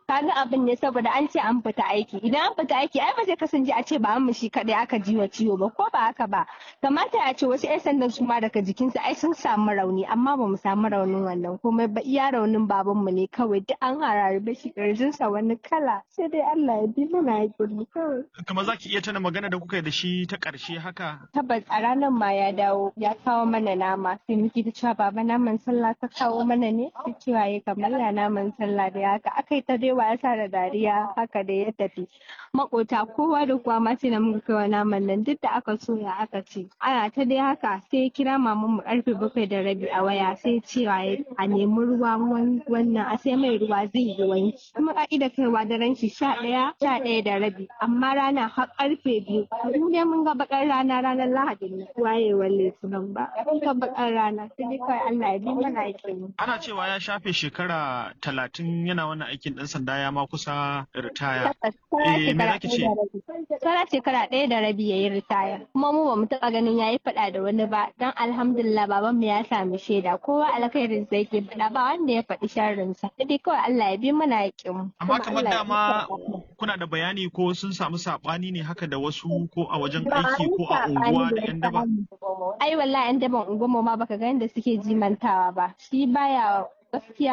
kaga abin ne saboda an ce an fita aiki idan an fita aiki ai ba zai kasance a ce ba an shi kadai aka ji wa ciwo ba ko ba haka ba kamata a ce wasu 'yan sandan su ma daga jikinsu ai sun samu rauni amma ba mu samu raunin wannan komai ba iya raunin babanmu ne kawai duk an harare shi ƙirjinsa wani kala sai dai Allah ya bi mana hakuri kawai kamar za ki iya tana magana da kuka yi da shi ta ƙarshe haka tabbas a ranar ma ya dawo ya kawo mana nama sai muke ta cewa baba naman sallah ta kawo mana ne sai cewa ya kamar ya naman sallah da haka aka yi ta dai wasa da dariya haka da ya tafi makota kowa da kowa ma sai na muka kai naman nan duk da aka soya aka ce ana ta dai haka sai ya kira maman mu karfe bakwai da rabi a waya sai cewa a nemi ruwa wannan a sai mai ruwa zai yi wanki kuma ka'ida kaiwa daren shi sha ɗaya sha ɗaya da rabi amma rana har karfe biyu mu dai mun ga bakar rana ranar lahadi ne wayewar litinin ba mun ga bakar rana sai dai kawai Allah ya bi mana aikin ana cewa ya shafe shekara talatin yana wannan aikin ɗan sanda ya ma kusa ritaya eh me zaki ce Sara shekara ɗaya da rabi ya yi ritaya kuma mu ba mu taɓa ganin ya yi faɗa da wani ba don alhamdulillah baban mu ya sami shaida kowa alkhairin sa yake faɗa ba wanda ya faɗi sharrin sa sai dai kawai Allah ya bi mana aikin mu amma kamar dama kuna da bayani ko sun samu saɓani ne haka da wasu ko a wajen aiki ko a unguwa da yan daba ai wallahi yan daban unguwar mu ma baka ga yadda suke jimantawa ba shi baya gaskiya